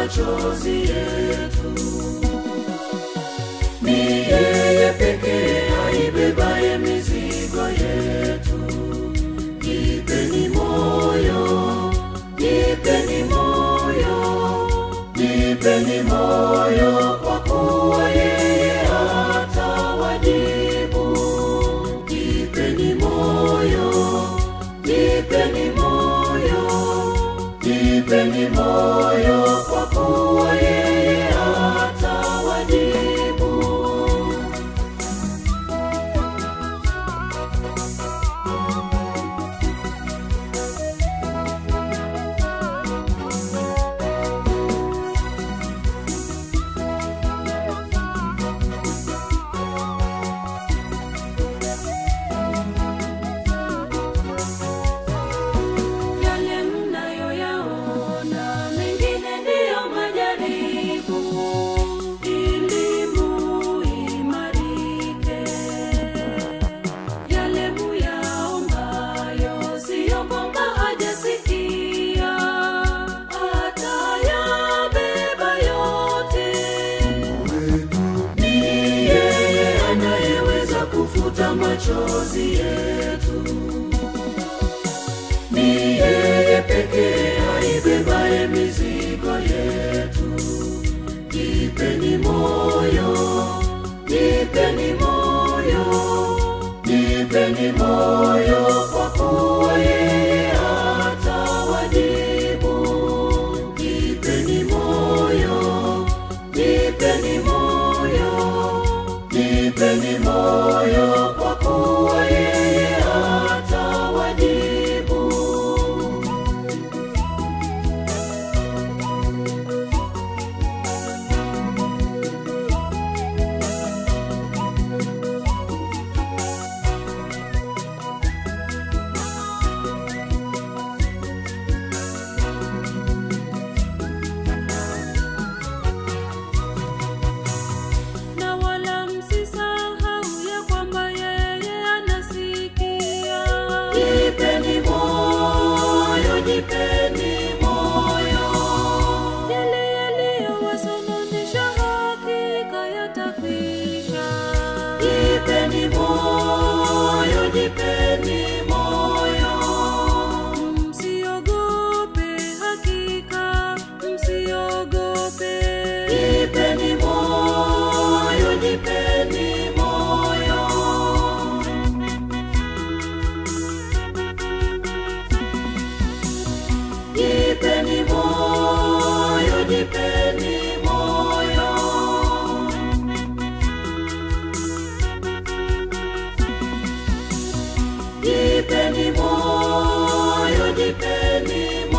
machozi yetu. Ni yeye pekee aibebaye mizigo yetu. Jipeni moyo, jipeni moyo, jipeni moyo, kwa kuwa yeye atawajibu. Jipeni moyo, jipeni moyo, jipeni moyo, kwa kuwa yeye atawajibu. Yale mnayoyaona mengine ndiyo majaribu, ili muimarike. Yale muyaombayo siyo kwamba hajasikia, atayabeba yote. Ni yeye anayeweza kufuta machozi yetu ni yeye pekee aibebaye mizigo yetu. Jipeni moyo, jipeni moyo, jipeni moyo, kwa kuwa yeye atawajibu. Jipeni moyo, jipeni moyo, jipeni moyo,